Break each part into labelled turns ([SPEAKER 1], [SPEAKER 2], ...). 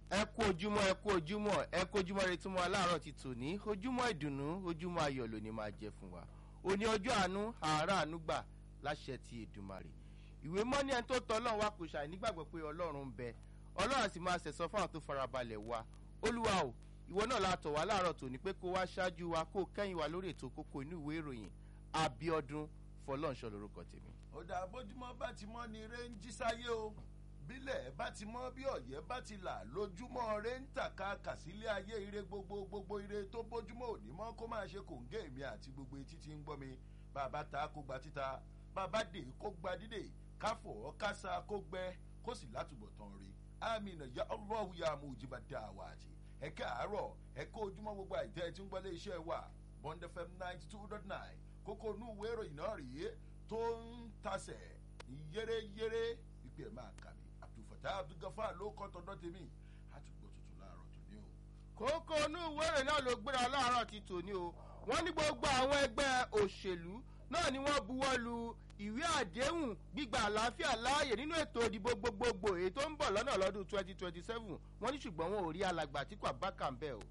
[SPEAKER 1] ẹ kú ojúmọ́ ẹ kú ojúmọ́ ẹ kú ojúmọ́ retí mọ́ aláàárọ̀ ti tò ní ojúmọ́ ìdùnnú ojúmọ́ ayọ̀ lónìí máa jẹ fún wa òní ọjọ́ àánú àárọ̀ àánú gbà láṣẹ ti èdùmarè ìwé mọ́ni ẹni tó tọ́ ọlọ́run wa kò ṣàì nígbàgbọ́ pé ọlọ́run ń bẹ ọlọ́run àti máa ṣẹ̀sọ́ fáwọn tó farabalẹ̀ wa olúwa o ìwọ náà la tọ̀ wá láàárọ̀ tòní pé kó wá ṣáájú wa kó kẹ́yìn wa lórí ètò kókó inú ìwé ìròyìn abiodun fọlọ́nṣọ́ lorúkọ tèmi.
[SPEAKER 2] ọ̀dà bójúmọ́ bá ti mọ́ ni eré ń jí sáyé o bílẹ̀ bá ti mọ́ bí ọ̀yẹ́ bá ti là lójúmọ́ rẹ̀ ń tàka kàsílẹ̀ ayé ire gbogbo gbogbo ire tó bójúmọ́ òní mọ́ kó máa ṣe kòǹgé mi àti gbogbo etí tí ń gbọ́ mi bàbá ta kó gba títa bàbá dè kó gba dídè káfọ̀ kásá kó gbẹ kó sì látúbọ̀ tán rí àmìnà ya ọlọ́hu ya mú ìjìbá dá wa àti ẹ̀ka àárọ̀ ẹ̀ka ojúmọ́ gbogbo àìtẹ́ tí ń gbọ́lé iṣẹ́ wa bond fm ninety two dot nine kókó inú ìwé ìròyìn náà rèé tó ń tasẹ̀ yéreyére wípé ẹ̀ máa kà mí abdulfatah abdulgafar ló kọ́ tọ́dọ́ tèmi àtúgbò tuntun láàárọ̀ tòní o.
[SPEAKER 1] kókó inú ìwé ìròyìn náà ló gbéra láàárọ̀ ti tòní o wọ́n ní gbogbo àwọn ẹgbẹ́ òṣèlú náà ni wọ́n buwọ́ lu ìwé àdéhùn gbígba àlàáfíà láàyè nínú ètò ìdìbò gbogbogbò èyí tó ń bọ̀ lọ́nà lọ́dún twenty twenty seven wọ́n ní ṣùgbọ́n wọn ò rí alàgbà tí kò bá kà ń bẹ̀ o.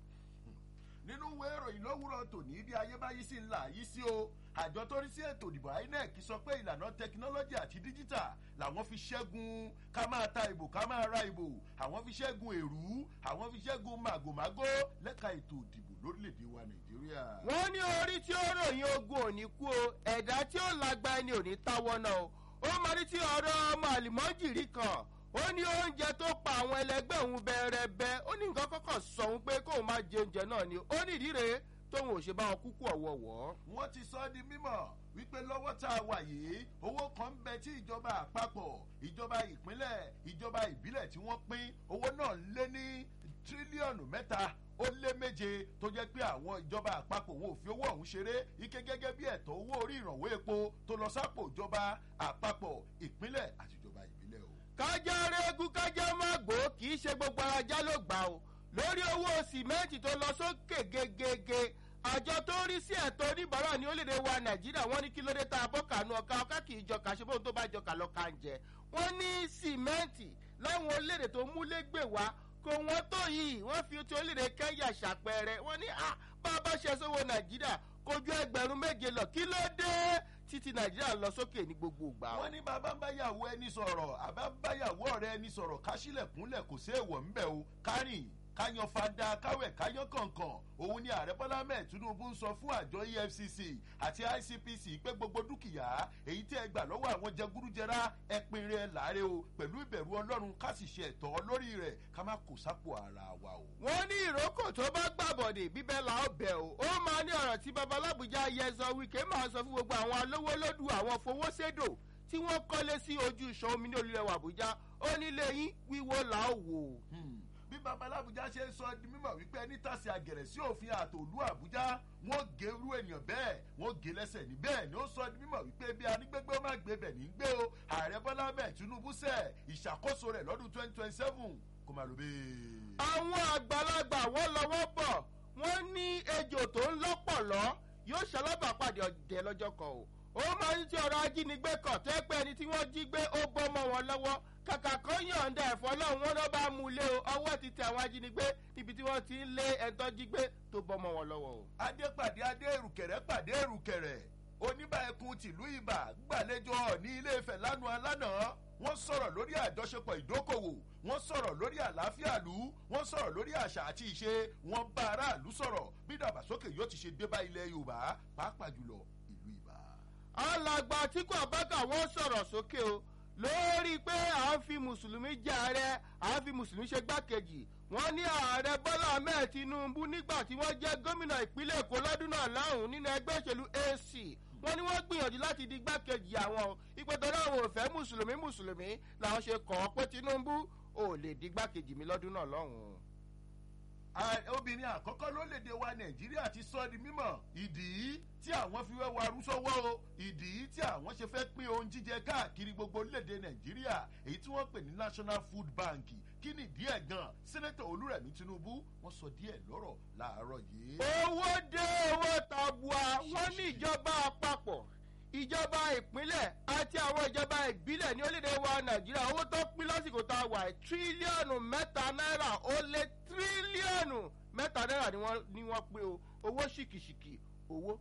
[SPEAKER 2] nínú ìwé ìròyìn lówùrọ̀ tòní bí ayé bá yí sí ńlá yí sí o àjọ tó rí sí ètò ìdìbò inec sọ pé ìlànà tẹkinọ́lọ́jì àti díjítà làwọn fi ṣẹ́gun ká máa ta ìbò ká máa ra ìbò àwọn fi ṣẹ́gun èrú àwọn fi ṣẹ́gun màgòmágó lẹ́ka ètò ìdìbò lórílẹ̀‐èdè wa nàìjíríà.
[SPEAKER 1] wọ́n ní orí tí ó ròyìn ogun òní kú o ẹ̀dá tí ó lágbá ẹni òní táwọ́ náà o ó máa ní tí ọ̀rọ̀ ọmọ àlìmọ́jìrì kan ó ní oúnjẹ tó pa àwọn ẹlẹgbẹ́ òun bẹ́ẹ̀rẹ́bẹ́ ó ní nǹkan kọ́kọ́ sọ òun pé kóun má jẹ oúnjẹ náà ni ó ní ìdí rèé tóun ò ṣe bá wọn kúkú ọ̀wọ̀wọ́.
[SPEAKER 2] wọ́n ti sọ ọ́ di mímọ̀ wípé lọ́wọ́ tá a wà yìí owó kan ń bẹ tí ìjọba àpapọ̀ ìjọba ìpínlẹ̀ ìjọba ìbílẹ̀ tí wọ́n pín owó náà lé ní tírílíọ̀nù mẹ́ta ó lé méje tó jẹ́ pé àwọn ìjọba àpapọ̀ wọn ò fi owó ọ̀hún ṣeré ike gẹ́gẹ́ bí ẹ̀tọ́ owó orí ìrànwọ́ epo tó lọ sápò ìjọba àpapọ̀ ìpínlẹ̀ àti ìjọba ìbílẹ̀ o.
[SPEAKER 1] kájá rẹ́gùn kájá má gbó kì í ṣe gbogbo ajá ló gbà o lórí owó sìmẹ́ǹtì tó lọ sókè gegege àjọ tó ń rí sí ẹ̀tọ́ oníbàárà ní orílẹ̀-èdè wa nàìjíríà wọ́n ní kí ló dé tá a bọ́ kànú ọ̀ka ọ̀ka kì í jọkà ṣe bóun tó bá jọkà lọ́ka ń jẹ wọ́n ní sìmẹ́ǹtì láwọn orílẹ̀-èdè tó múlẹ́gbẹ̀ wá kò wọ́n tó yìí wọ́n fi ti orílẹ̀-èdè kẹ́ńyà ṣàpẹẹrẹ wọ́n ní bá a bá ṣe sówó nàìjíríà kojú ẹgbẹ̀rún méje lọ kí ló dé títí nàìjíríà lọ sókè ní gbogbo ìgbà.
[SPEAKER 2] wọ́n ní bàbá ń báyàwó ẹni sọ̀rọ̀ àbá ń báyàwó ọ̀rẹ́ ẹni sọ̀rọ̀ káṣílẹ̀kúnlẹ̀ kò sí èèwọ̀ ńbẹ̀ o kárìn káyan fada káwẹ̀ káyan kọ̀ọ̀kan òun ni ààrẹ bọ́lá mẹ́ẹ̀ tinubu ń sọ fún àjọ efcc àti icpc pé gbogbo dúkìá èyí tí ẹ gbà lọ́wọ́ àwọn jẹgúrújẹrá ẹpin rẹ láre o pẹ̀lú ìbẹ̀rù ọlọ́run ká sì ṣe ẹ̀tọ́ lórí rẹ̀ ká má kó sápò ara wa o.
[SPEAKER 1] wọ́n ní ìrókò tó bá gbàbọ̀dè bíbẹ́ la ó bẹ̀ o ó máa ní ọ̀rọ̀ tí babalábùjá yẹzọ wíkẹ́ máa sọ fún gbogbo àwọn alówó lódù àwọn fowóṣèdò tí wọ́n kọ́lé sí ojú ìṣàn omi ní olùrẹ̀wà àbújá ó nílé yín wíwó là ó wò
[SPEAKER 2] bí babalábùjá ṣe ń sọ di mímọ wípé ẹni tàṣì àgẹrẹ sí òfin àtòlú àbújá wọn gé irú ènìyàn bẹẹ wọn gé lẹsẹ ní bẹẹ ni ó sọ di mímọ wípé bí anígbégbé ó má gbé bẹ ní gbé o ààrẹ bọlá bẹẹ tinubu sẹ ìṣàkóso rẹ lọdún twenty twenty seven kó má ló bẹ́ẹ̀.
[SPEAKER 1] àwọn àgbàlagbà wọn lọwọ bọ wọn ní ejò tó ń lọpọlọ yóò ṣalábàpàdé ọdẹ lọjọ kan o ó máa ń tí ọrọ ajínigbé kan tó pé ẹni tí wọn jí gbé ó bọ́ mọ́ wọn lọ́wọ́ kàkà kan yọ̀ǹda ẹ̀fọ́ lọ́hùn wọn lọ́ bá mú un lé o ọwọ́ ti tẹ àwọn ajínigbé níbi tí wọ́n ti ń lé ẹ̀ńtọ́ jí gbé tó bọ́ mọ́ wọn lọ́wọ́ o.
[SPEAKER 2] adé pàdé adé èrùkẹ̀rẹ̀ pàdé èrùkẹ̀rẹ̀ oníbà ẹkùn tìlú ibà gbàlejò ní ilé ìfẹ́ lánàá lánàá wọ́n sọ̀rọ̀ lórí àjọṣepọ̀ ìdókòwò wọ́n sọ̀rọ̀ lórí àlàáfíà lù wọ́n sọ̀rọ̀ lórí àṣà àti ìṣe wọ́n bá aráàlú sọ̀rọ̀ bí dàgbàsókè yóò ti ṣe dé bá ilẹ̀ yorùbá pàápàá jùlọ ìlú ibà.
[SPEAKER 1] alàgbà àtìkú àbákà wọn sọ̀rọ̀ sókè o lórí pé à ń fi mùsùlùmí jẹ ààrẹ à ń fi mùsùlùmí ṣe gbákejì wọn ní ààrẹ bọ́lá ahmed tinubu nígbà tí wọ́n jẹ́ gómìnà ìpínlẹ̀ èkó lọ́dún náà láhùn nínú ẹgbẹ́ òṣèlú ac wọn ní wọ́n gbìyànjú láti di gbákejì àwọn ìpètọ́lá àwọn òfẹ́ mùsùlùmí mùsùlùmí làwọn ṣe kọ́ ọ pé tinubu ò lè di gbákejì mi lọ́dún náà lọ́hùn.
[SPEAKER 2] obìnrin àkọ́kọ́ lórílẹ̀‐èdè wa nàìjíríà ti sọ di mímọ̀ ìdí tí àwọn fi wẹ́ warú sọ́wọ́ o ìdí tí àwọn ṣe fẹ́ pín ohun jíjẹ káàkiri gbogbo orílẹ̀‐èdè nàìjíríà èyí tí wọ́n pè ní national food bank kí ni díẹ̀ gan sẹ́nẹ́tọ̀ olúrẹ̀mí tinubu wọ́n sọ díẹ̀ lọ́rọ̀ láàárọ̀ yìí.
[SPEAKER 1] owó dé owó tabua wọ́n ní ìjọba àpapọ̀ ìjọba ìpínlẹ̀ àti àwọn ìjọba ìbílẹ̀ ní orílẹ̀-èdè wa nàìjíríà owó tó pín lásìkò tá a wà ẹ̀ tírílíọ̀nù mẹ́ta náírà ó lé tírílíọ̀nù mẹ́ta náírà ni wọ́n ni wọ́n pín o owó ṣìkìṣìkì owó.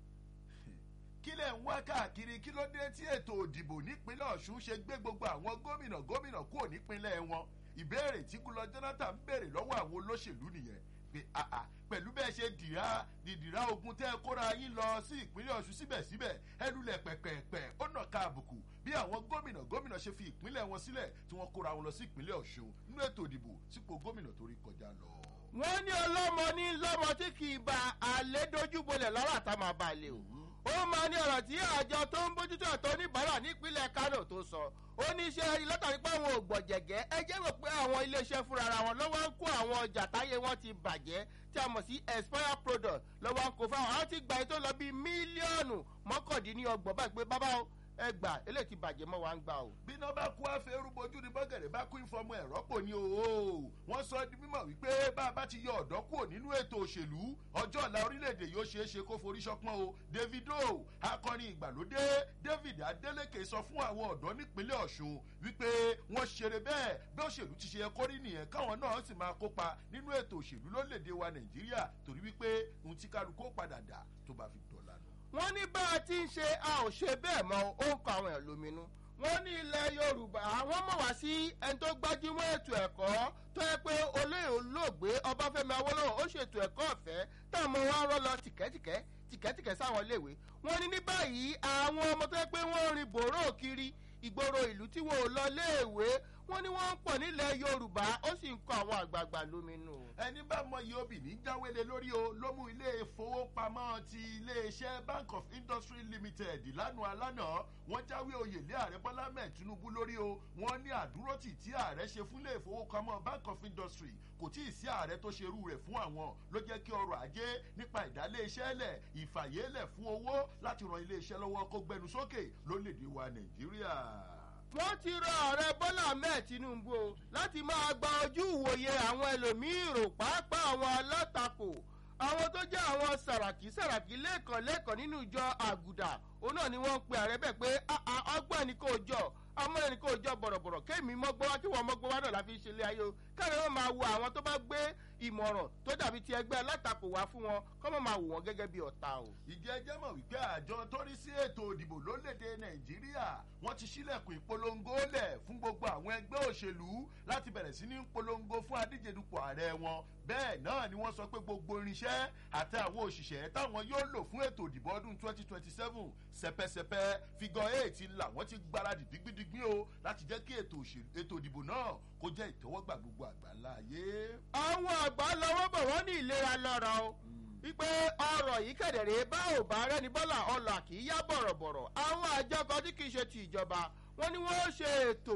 [SPEAKER 2] kí lẹ̀ ń wá káàkiri kí ló dé tí ètò òdìbò nípínlẹ̀ ọ̀ṣun ṣe gbé gbogbo àwọn gómìnà gómìnà kúrò nípínlẹ̀ wọn ìbéèrè tí kúlọ jonathan béèrè lọ́wọ́ àwọn olóṣèlú nìyẹn pé àà pẹ̀lú bẹ́ẹ̀ ṣe dìrá dìdìrá ogun tẹ́ ẹ kóra yín lọ sí ìpínlẹ̀ ọ̀ṣun síbẹ̀síbẹ̀ ẹlulẹ̀ pẹ̀pẹ̀pẹ̀ ó nà ká àbùkù bí àwọn gómìnà gómìnà ṣe fi ìpínlẹ̀ wọn sílẹ̀ tí wọ́n kóra wọn lọ sí ìpínlẹ̀ ọ̀ṣun nínú ètò ìdìbò sípò gómìnà tó rí kọjá lọ.
[SPEAKER 1] wọ́n ní ọlọ́mọ ní lọ́mọ tí kì í ba àlẹ́ dojúbolẹ̀ lọ́rọ̀ àtàmà balẹ̀ o ó máa ní ọ̀rọ̀ tí àjọ tó ń bójútó ẹ̀tọ́ oníbàárà nípínlẹ̀ kánò tó sọ ó ní iṣẹ́ rí látàrí pé àwọn ògbọ̀jẹ̀gẹ́ ẹ jẹ́ rò pé àwọn iléeṣẹ́ fúnra ara wọn lọ́wọ́ ń kó àwọn ọjà táyé wọn ti bàjẹ́ tí a mọ̀ sí expire product lọ́wọ́ ń kó fáwọn àwọn ti gba ètò lọ bíi mílíọ̀nù mọ́kàndínlọ́gbọ̀n báyìí pé bábá o ẹ gbà eléyìí ti bàjẹ́ mọ́ wa ń gbà o.
[SPEAKER 2] bí iná bá kú àfẹ́rú bojú ni bọ́gẹ̀rẹ̀ bá kú ìfọmọ ẹ̀rọ pò ní o wọ́n sọ di mímọ̀ wípé bá a bá ti yọ ọ̀dọ́ kúrò nínú ètò òṣèlú ọjọ́ ọ̀la orílẹ̀-èdè yóò ṣeé ṣe kó forí ṣọpọ́n o davido akọrin ìgbàlódé david adeleke sọ fún àwọn ọ̀dọ́ nípínlẹ̀ ọ̀ṣun wípé wọ́n ṣeré bẹ́ẹ̀ bí òṣèlú ti ṣe kórí nìyẹn káwọn náà sì máa kópa nínú ètò òṣèlú lórílẹ̀-èdè wa nàìjíríà torí wípé ohun tí kálukú ó padà dà tó bá fi dọ̀la nù.
[SPEAKER 1] wọ́n ní bá a ti ń ṣe a ò ṣe bẹ́ẹ̀ mọ́ ó ń kọ àwọn ẹ̀ lóminú wọ́n ní ilẹ̀ yorùbá àwọn mọ̀ wá sí ẹni tó gbájúmọ́ ètò ẹ̀kọ́ tó yẹ pé olóyè olóògbé ọbáfẹ́mi awólọ́wọ̀ ó ṣètò ẹ̀kọ́ ọ̀fẹ́ táwọn ọmọ wa rọ́ lọ tìkẹ́tìkẹ́ tìkẹ́tìkẹ́ sáwọn iléèwé wọ́n ní ní báyìí àwọn ọmọ tó yẹ pé wọ́n rin bòró kiri ìgboro ìlú tí wọn ò lọ léèwé wọ́n ní wọ́n ń pọ̀ nílẹ̀ yorùbá ó sì ń kọ àwọn àgbààgbà lóminú.
[SPEAKER 2] ẹni bá mọ iye obì ní jáwélé lórí o ló mú ilé ìfowópamọ́ ti iléeṣẹ́ bank of industry limited lánàá alánà wọ́n jáwé oyè lé ààrẹ bọ́lá mẹ́ẹ̀ tinubu lórí o wọ́n ní àdúrótì tí ààrẹ ṣe fún ilé ìfowópamọ́ bank of industry kò tí ì sí ààrẹ tó ṣe irú rẹ̀ fún àwọn ló jẹ́ kí ọrọ̀ ajé nípa ìdálé iṣẹ́ lẹ̀ ìfàyélẹ̀ fún owó láti ran ilé iṣẹ́ lọ́wọ́ kó gbẹnu sókè lórílẹ̀‐èdè wa nàìjíríà
[SPEAKER 1] wọ́n ti rọ ààrẹ bọ́lá ahmed tinubu o láti máa gba ojú ìwòye àwọn ẹlòmíín rò pàápàá àwọn alátakò àwọn tó jẹ́ àwọn sàràkí sàràkí lẹ́ẹ̀kan lẹ́ẹ̀kan nínú ìjọ àgùdà òun náà ni wọ́n ń pe ààrẹ bẹ́ẹ̀ pé ọgbọ́n ẹni kò jọ ọmọ ẹni kò jọ bọ̀rọ̀bọ̀rọ̀ kémi mọ́gbọ́n wá kí wọ́n mọ́gbọ́n wá náà la fi ṣe ilé ayé o káàrẹ́ wọn máa wo àwọn tó bá gbé ìmọ̀ràn tó dàbí ti ẹgbẹ́ alátakò wá fún wọn kọ́ mọ̀ máa wò wọ́n gẹ́gẹ́ bí ọ̀tá o.
[SPEAKER 2] ìjẹ́jẹ́ mọ̀ wípé àjọ tó rí sí ètò òdìbò lórílẹ̀‐èdè nàìjíríà wọ́n ti sílẹ̀kùn ìpolongo lẹ̀ fún gbogbo àwọn ẹgbẹ́ òṣèlú láti bẹ̀rẹ̀ sí ní polongo fún adíjedupò ààrẹ wọn bẹ́ẹ̀ náà ni wọ́n sọ pé gbogbo irinṣẹ́ àti àwọn òṣìṣẹ́ táwọn yóò lò fún ètò òdìbò ọdún twenty twenty seven sẹpẹsẹpẹ figọ eight làwọn ti gbáradì dígbídígbí o láti jẹ́ kí ètò òdìbò náà kó jẹ́ ìtẹ́wọ́gbà gbogbo àgbáńlá ayé.
[SPEAKER 1] àwọn àgbà lọ́wọ́ bọ̀ wọ́n ní ìlera lọ́rọ̀ o wípé ọrọ̀ yìí kẹ̀dẹ̀rẹ̀ bá ò bá rẹ́ni bọ́là ọlà kì í yá bọ̀rọ̀bọ̀rọ̀ àwọn àjọ kan tí kì í ṣe ti ìjọba wọn ni wọ́n ṣe ètò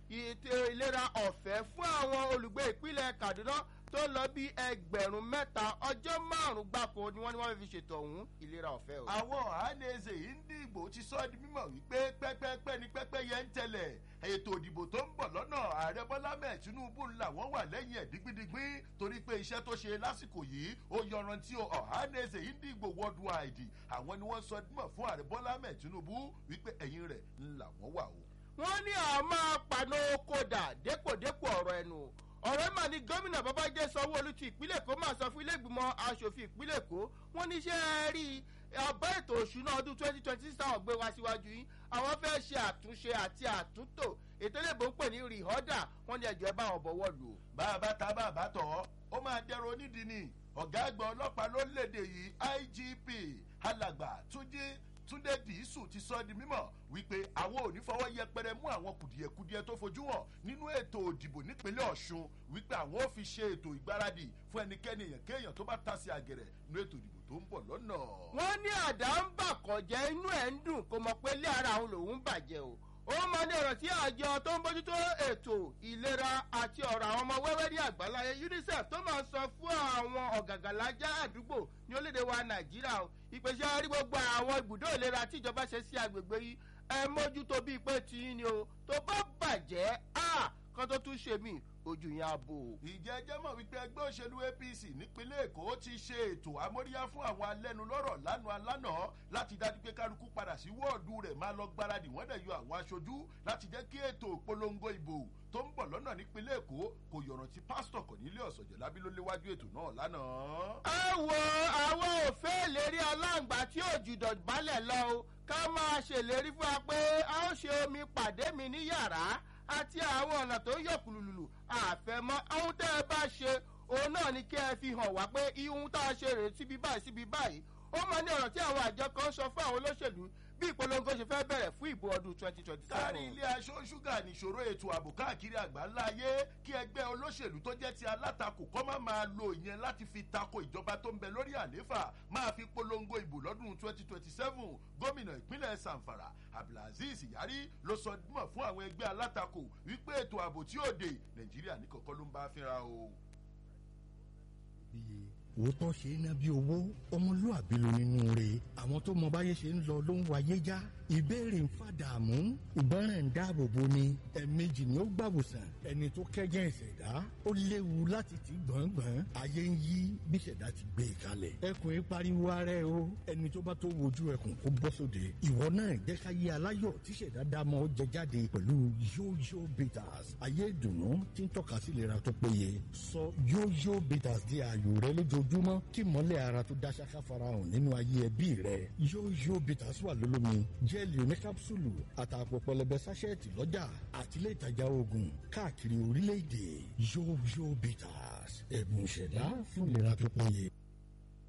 [SPEAKER 1] ìlera ọ̀fẹ́ fún àwọn olùgbé ìpínlẹ̀ kaduna tó lọ bí ẹgbẹ̀rún mẹ́ta ọjọ́ márùn-ún gbáko ni wọ́n ní wọ́n fi ṣètò ọ̀hún ìlera ọ̀fẹ́ o.
[SPEAKER 2] àwọn àánẹ́sẹ̀ yìí ń dìbò ti sọ di mímọ̀ wípé pẹ́pẹ́pẹ́ ni pẹ́pẹ́ yẹn ń tẹ̀lẹ̀ ètò ìdìbò tó ń bọ̀ lọ́nà ààrẹ bọ́lá mẹ́ẹ̀ tinubu ńlá wọ́n wà lẹ́yìn ẹ̀ dígbídígbí torí pé iṣẹ́ tó ṣe lásìkò yìí ó yọrantí o ọ̀hánẹ́sẹ̀ yìí ń dìbò worldwide àwọn ni wọ́n sọ dímọ̀ fún ààrẹ bọ́lá mẹ́ẹ̀ tinubu wípé ẹ̀yìn rẹ̀ ńlá wọ́n wà o.
[SPEAKER 1] wọ́n ní àmọ́ paná kódà dépòdépò ọ̀rọ̀ ẹnu ọ̀rẹ́ mà ní gómìnà babájẹ́ sanwó-olu ti ìpínlẹ̀ èkó máa sọ fún ilé ìgbìmọ̀ asòfin ìpínlẹ̀ èkó wọ́n ní iṣẹ́ rí ọba ètò òṣùná ọdún twenty twenty six táwọn gbé wá síwájú yín àwọn fẹ́ ṣe àtúnṣe àti àtúntò ètò ìlébò ń pè ní rìhọ́dà wọ́n ní ẹjọ́ ẹ bá wọn bọ̀wọ́ lù.
[SPEAKER 2] bàbá ta bàbá tọ̀ ó máa dẹrọ onídìí ni ọ̀gá àgbà ọlọ́pàá lórílẹ̀‐èdè yìí igp alàgbà túnjí túndé dìísù ti sọ di mímọ wípé àwọn ò ní fọwọ́ yẹpẹrẹ mú àwọn kùdìẹ̀kudiẹ tó fojú hàn nínú ètò òdìbò nípínlẹ̀ ọ̀ṣun wípé àwọn ò fi ṣe ètò ìgbáradì fún ẹnikẹ́ni èèyàn kéèyàn tó bá ta sí àgẹ̀rẹ̀ nínú ètò ìdìbò tó ń bọ̀ lọ́nà.
[SPEAKER 1] wọ́n ní àdá ń bà kọ̀jẹ́ inú ẹ̀ ń dùn kó mọ̀ pé ilé ara òun lòún bàjẹ́ o ó máa ní ọ̀rọ̀ tí àjọ tó ń bójútó ètò ìlera àti ọ̀rọ̀ àwọn ọmọ wẹ́wẹ́ ní àgbáláyé unicef tó máa sọ fún àwọn ọ̀gàgàlájà àdúgbò ní orílẹ̀-èdè wa nàìjíríà o ìpèsè rí gbogbo àwọn ibùdó ìlera tí ìjọba ṣe sí agbègbè yìí ẹ mójútó bíi pé tiyín ni o tó bá bàjẹ́ a kán tó tún ṣe mí ojú yẹn á bò.
[SPEAKER 2] ìjẹ́jẹ́ mọ̀ wípé ẹgbẹ́ òṣèlú apc nípínlẹ̀ èkó ti ṣe ètò amóríyá fún àwọn alẹ́nulọ́rọ̀ lánàá alánàá láti dájú pé kálukú padà sí wọ́ọ̀dù rẹ̀ máa lọ gbáradì wọ́n dẹ̀ yọ àwọn aṣojú láti jẹ́ kí ètò ìpolongo ìbò tó ń bọ̀ lọ́nà nípínlẹ̀ èkó kò yọ̀ràn tí pásítọ̀ cornelius ọ̀jọ̀lábí ló léwájú ètò náà lánàá.
[SPEAKER 1] ẹ wo àwọn òfin ìlérí aláǹgbá tí ò jùdọ̀ balẹ̀ lọ o ká máa ṣèlérí fún wa pé a ó ṣe omi pàdé mi ní yàrá àti àwọn ọ̀nà tó ń yọ̀ kùlùlù àfẹ́mọ́ ohun tẹ́ ẹ bá ṣe òun náà ni kí ẹ fi hàn wá pé ihun tá a ṣe rèé síbi báyìí síbi báyìí ó máa ní ọ̀rọ̀ tí àwọn àjọ kan sọ fún àwọn olóṣèlú bí ìpolongo ṣe fẹ́ bẹ̀rẹ̀ fún ìbò ọdún twenty twenty
[SPEAKER 2] kárí
[SPEAKER 1] seven.
[SPEAKER 2] ilé aṣọ ṣúgà nìṣòro ètò ààbò káàkiri àgbáńlá ayé kí ẹgbẹ́ olóṣèlú tó jẹ́ ti alátakò kọ́ má máa lo ìyẹn láti fi tako ìjọba tó ń bẹ lórí àléfà máa fi polongo ìbò lọ́dún twenty twenty seven gómìnà ìpínlẹ̀ sanfara abdulaziz yari ló sọ mọ̀ fún àwọn ẹgbẹ́ alátakò wípé ètò ààbò tí ó dé nàìjíríà ní kọ̀kọ́ ló ń bá fínra o.
[SPEAKER 3] bíi òótọ́ ṣe é ná bí owó ọmọlúàbí ló nínú rẹ̀ àwọn tó mọ báyé ṣe ń lọ ló ń wáyé já ìbéèrè ń fàdààmú ìgbọràn ń dáàbò bo ni ẹ̀ẹ̀mejì ni ó gbàwòsàn ẹni tó kẹ́gẹ́ ìṣẹ̀dá ó léwu láti ti gbọ̀ngbọ̀n ayé ń yí bí ìṣẹ̀dá ti gbé e kalẹ̀ ẹkùn yìí pariwo ara ẹ o ẹni tó bá tó wojú ẹkùn kó bọ́ sóde ìwọ náà jẹ́ ká yé aláyọ̀ tí ìṣẹ̀dá dámọ̀ ó jẹ jáde pẹ̀lú yóyó bitters ayé ìdùnnú tí ń tọ́ka sí ìlera tó péye sọ yóyó bitters di ààyò rẹ lójoojúmọ́ kí mọ́lẹ̀ ara tó dá ṣáká farahàn nínú ayé ẹbí rẹ yóyó bitters wà lólómi jẹ́ẹ̀lì oníkápsùlù àtàpọ̀ pẹlẹbẹ sáṣẹ́ẹ̀tì lọ́jà àtìlẹ́ ìtajà oògùn káàkiri orílẹ̀-èdè yóyó bitters ẹ̀bùn ìṣẹ̀dá fún ìlera tó péye.